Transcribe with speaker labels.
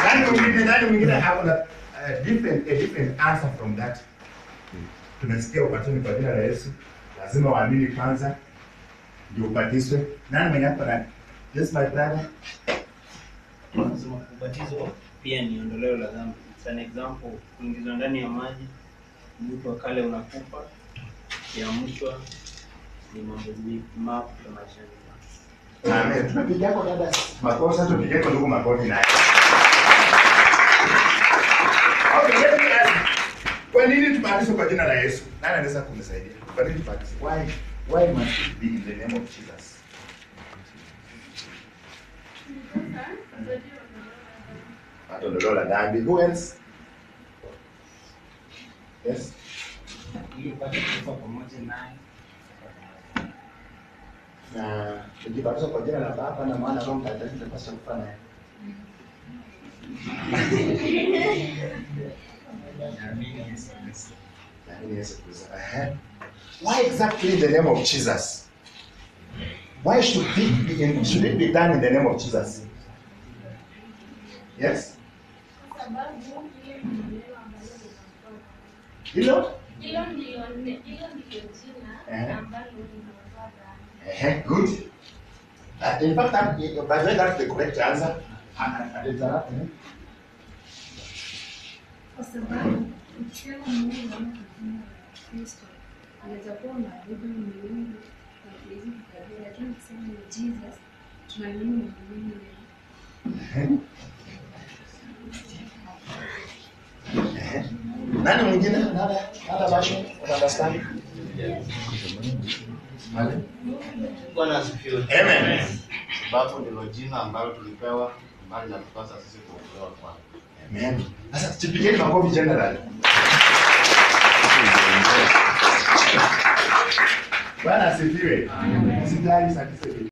Speaker 1: Nani mwingine nani mwingine hakuna uh, different a different answer from that. Tumesikia ubatizwe kwa jina la Yesu. Lazima waamini kwanza ndio ubatizwe. Nani mwenye hapa na Yes my brother.
Speaker 2: Nasema ubatizo pia ni ondoleo la dhambi. It's an example, kuingizwa ndani ya maji, mtu wa kale unakufa, kiamshwa ni mambo mengi mapya maishani mwako.
Speaker 1: Amen. Tunapiga kwa dada makofi, sasa tupige kwa ndugu makofi naye. Okay, let me ask. Kwa nini tubatizwe kwa jina la Yesu? Nani anaweza kunisaidia? Kwa nini tubatizwe? Why why must it be in the name of Jesus? Hata ondoleo la dhambi. Who else? Yes.
Speaker 2: Ili upate kufa pamoja naye.
Speaker 1: Na tukibatizwa kwa jina la Baba na Mwana na Roho Mtakatifu tutapaswa kufanya nini? Naamini Yesu Kristo. Ehe. Why exactly in the name of Jesus? Why should it be in, should it be done in the name of Jesus? Yes?
Speaker 3: sababu hiyo ni neno ambalo linatoka.
Speaker 1: Hilo?
Speaker 3: Hilo ndio ne- hilo ndio
Speaker 1: Ehe.
Speaker 3: jina ambalo linatoka.
Speaker 1: Ehe, good. Uh, in fact, that, by the way, that's the correct answer. Uh, uh, uh, interrupt me.
Speaker 4: Kwa sababu ukisema Mungu kama jina la Kristo anaweza kuwa unaabudu miungu na kuizi kukabila, lakini ukisema ni Jesus tunaamini ni Mungu yeye.
Speaker 1: Ehe. Nani mwingine? Another, another version of understanding? Mali?
Speaker 5: Bwana asifiwe.
Speaker 1: Amen.
Speaker 5: Sababu ndilo jina ambalo tulipewa ambalo linatupasa sisi kuokolewa kwalo.
Speaker 1: Amen. Sasa tupigeni makofi general. Bwana asifiwe. Sijali sakise